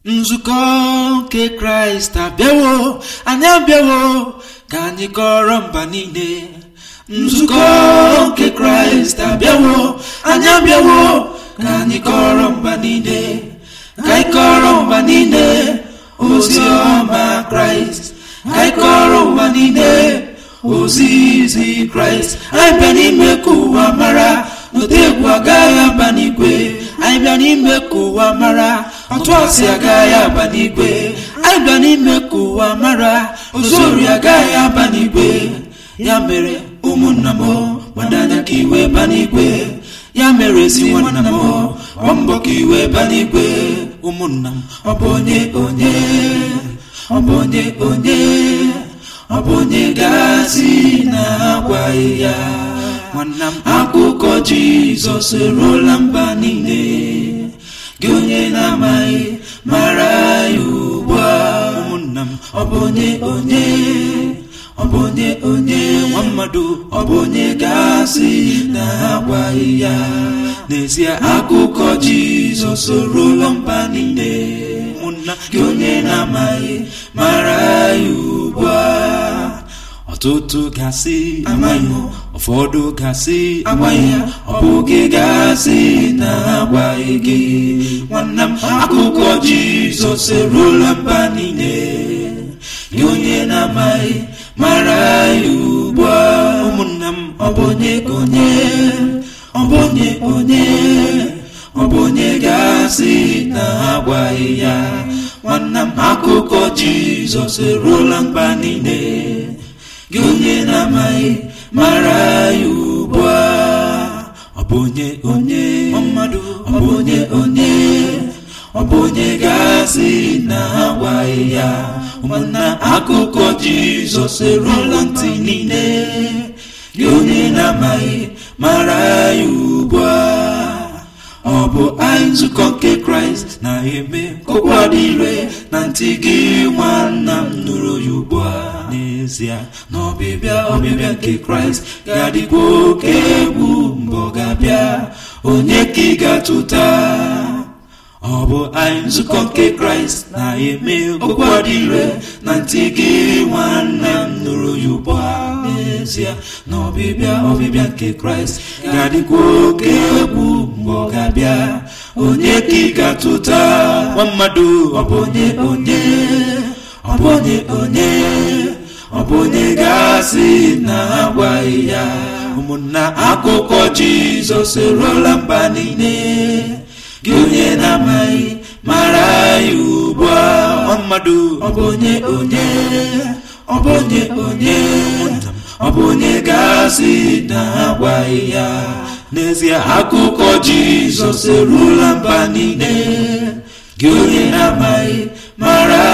nzukọ nke kraịst abịawo anyị abịawo ka anyị kọrọ mba niile nzukọ nke kraịst abịawo anyị abịawo ka anyị kọrọ mba niile ka anyị kọrọ mba niile ozi ọma kraịst ka anyị kọrọ ụwa niile ozi izi kraịst anyị bịa n'ime ka ụwa mara n'ote egwu agaghị aba n'igwe anyị bịa n'ime ka ụwa mara ọtụ asị agaghị aba n'igwe anyị bịa n'ime ka ụwa mara ozori agaghị aba n'igwe ya mere ụmụnna m gbadanya ka iwe ba n'igwe ya mere ezi nwanna m gbaa mbọ ka iwe ba n'igwe ụmụnna m ọ bụ onye onye ọ bụ onye onye ọ bụ onye gazi na-agwaghị ya nwanna m akụkọ jizọs eruola mba niile gị onye na-amaghị mara ya ugbu a ụmụnna m ọ bụ onye onye ọ bụ onye onye nwa mmadụ ọ bụ onye gasị na-agwaghị ya n'ezie akụkọ jizọs eruola mba niile ụmụnna gị onye na-amaghị mara ya ugbu a ọtụtụ gasị amaghị ụfọdụ gasị agwaghị ya ọ bụ gị gasị na-agwaghị gị nwanna m akụkọ jizọs eruola mba niile gị onye na-amaghị mara ya ugbu a ụmụnna m ọ bụ onye onye ọ bụ onye onye ọ bụ onye gasị na-agwaghị ya nwanna m akụkọ jizọs eruola mba niile gị onye na-amaghị mara ya ugbu a ọ bụ onye onye mmadụ ọ bụ onye onye ọ bụ onye gasị na-agwaghị ya ụmụnna akụkọ jizọs eruola ntị niile gị onye na-amaghị mara ya ugbu a ọ bụ anyị nzukọ nke kraịst na-eme okwu adịre na ntị gị nwanna m nụrụ ya ugbu a n'ezie na ọbịbịa ọbịbịa nke kraịst ga-adịkwa oke egwu mgbe ọ ga-abịa onye ka ị ga-atụta ọ bụ anyị nzukọ nke kraịst na-eme okwu adịre na ntị gị nwanne m nụrụ ya ugbu a n'ezie na ọbịbịa ọbịbịa nke kraịst ga-adịkwa oke egwu mgbe ọ ga-abịa onye ka ị ga-atụta nwa mmadụ ọ bụ onye onye ọ bụ onye onye ọ bụ onye gasị na-agwaghị ya ụmụnna akụkọ jizọs eruola mba niile gị onye na-amaghị mara ya ugbu a nwa mmadụ ọ bụ onye onye ọ bụ onye onye ọ bụ onye gasị na-agwaghị ya n'ezie akụkọ jizọs eruola mba niile gị onye na-amaghị mara